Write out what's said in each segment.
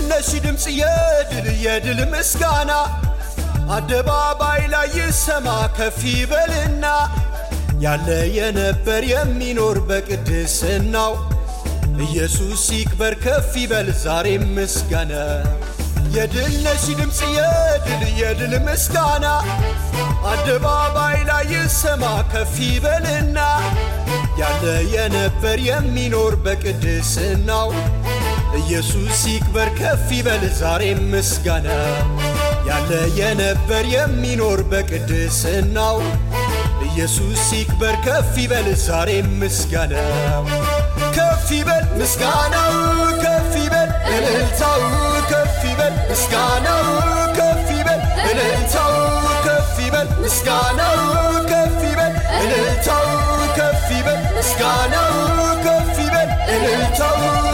ነሺ ድምፅ የድል የድል ምስጋና አደባባይ ላይ ይሰማ ከፍ ይበልና ያለ የነበር የሚኖር በቅድስናው ኢየሱስ ይክበር ከፍ ይበል ዛሬም ምስጋና የድል ነሺ ድምፅ የድል የድል ምስጋና አደባባይ ላይ ይሰማ ከፍ ይበልና ያለ የነበር የሚኖር በቅድስናው ኢየሱስ ይክበር ከፍ ይበል ዛሬም ምስጋና ያለ የነበር የሚኖር በቅድስናው ኢየሱስ ይክበር ከፍ ይበል ዛሬም ምስጋናው ከፍ ይበል ምስጋናው ከፍ ይበል እልልታው ከፍ ይበል ምስጋናው ከፍ ይበል እልልታው ከፍ ይበል ምስጋናው ከፍ ይበል እልልታው ከፍ ይበል ምስጋናው ከፍ ይበል እልልታው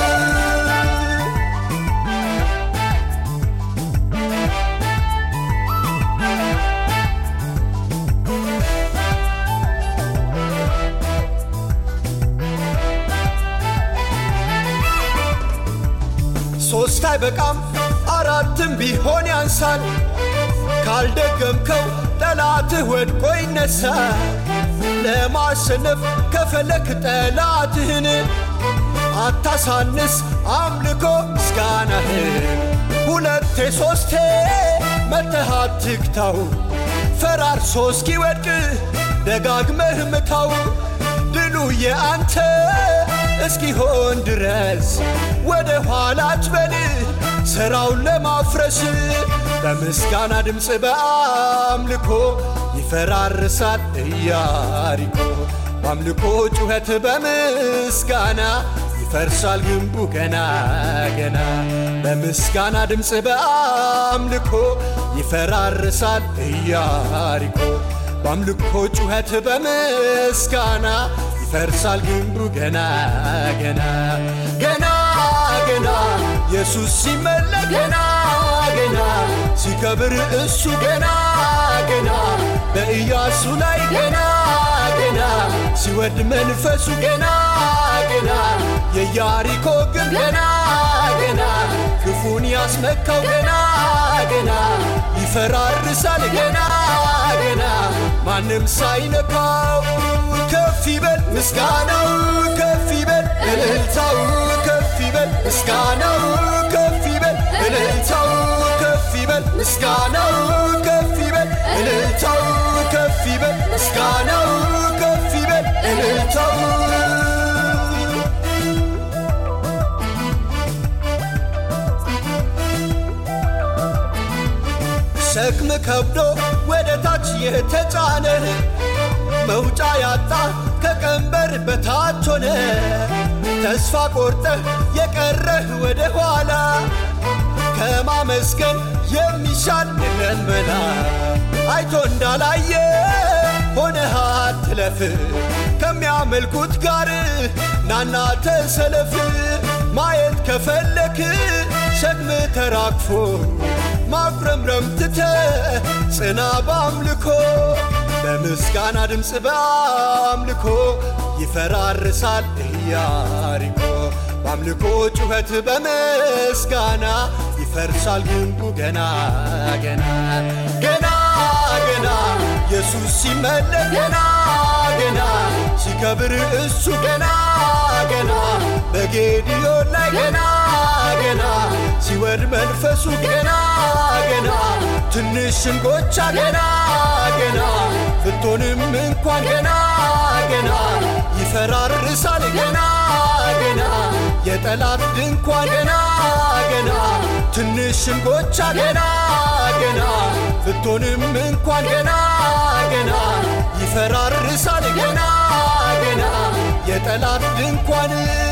ሶስት አይበቃም አራትም ቢሆን ያንሳል። ካልደገምከው ጠላትህ ወድቆ ይነሳል። ለማሸነፍ ከፈለክ ጠላትህን አታሳንስ አምልኮ ምስጋናህን ሁለቴ ሶስቴ መተህ አትግታው ፈራርሶ እስኪወድቅ ደጋግመህ ምታው ድሉ የአንተ እስኪሆን ድረስ ወደ ኋላ አትበል ሥራውን ለማፍረስ በምስጋና ድምፅ በአምልኮ ይፈራርሳል ኢያሪኮ በአምልኮ ጩኸት በምስጋና ይፈርሳል ግንቡ ገና ገና በምስጋና ድምፅ በአምልኮ ይፈራርሳል ኢያሪኮ በአምልኮ ጩኸት በምስጋና ይፈርሳል ግንቡ ገና ገና ገና ገና ኢየሱስ ሲመለክ ገና ገና ሲከብር እሱ ገና ገና በኢያሱ ላይ ገና ገና ሲወድ መንፈሱ ገና ገና የያሪኮ ግንብ ገና ገና ክፉን ያስመካው ገና ገና ይፈራርሳል ገና ገና ማንም ሳይነካው ከፍ ይበል ምስጋናው ከፍ ይበል እልልታው ከፍ ይበል ምስጋናው ከፍ ይበል እልልታው ከፍ ይበል ምስጋናው ከፍ ይበል እልልታው ከፍ ይበል ምስጋናው ከፍ ይበል እልልታው ሸክም ከብዶ ወደ ታች የተጫነህ መውጫ ያጣ ከቀንበር በታች ሆነ ተስፋ ቆርጠህ የቀረህ ወደ ኋላ ከማመስገን የሚሻል የለም መላ አይቶ እንዳላየ ሆነህ አትለፍ ከሚያመልኩት ጋር ናና ተሰለፍ ማየት ከፈለክ ሸክም ተራግፎ ማጉረምረም ትተ ጽና በአምልኮ በምስጋና ድምፅ በአምልኮ ይፈራርሳል ኢያሪኮ በአምልኮ ጩኸት በምስጋና ይፈርሳል ግንቡ ገና ገና ገና ገና ኢየሱስ ሲመለክ ገና ገና ሲከብር እሱ ገና ገና በጌዲዮን ላይ ገና ገና ሲወድ መንፈሱ ገና ገና ትንሽ እንጎቻ ገና ገና ብትሆንም እንኳን ገና ገና ይፈራርሳል ገና ገና የጠላት ድንኳን ገና ገና ትንሽ እንጎቻ ገና ገና ብትሆንም እንኳን ገና ገና ይፈራርሳል ገና ገና የጠላት ድንኳን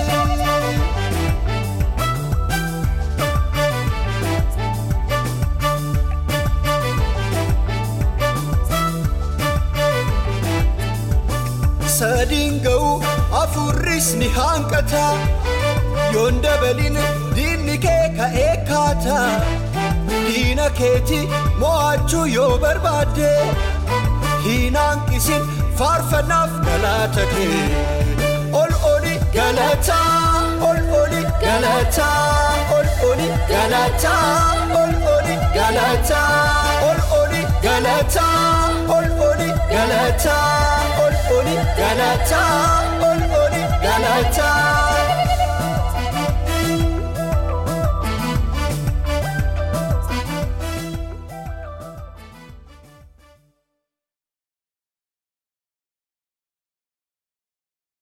ሰዲንገው አፉሪስ ኒሃንቀታ ዮንደበሊን ዲኒኬ ከኤካታ ዲነ ኬቲ ሞ'achuu yoo barbaadde hin hanqisin faarfannaaf galata kee ol oli galata ol oli galataa ol oli galataa ol oli galataa ol oli galataa ol oli galataa ol oli galataa ol oli galataa.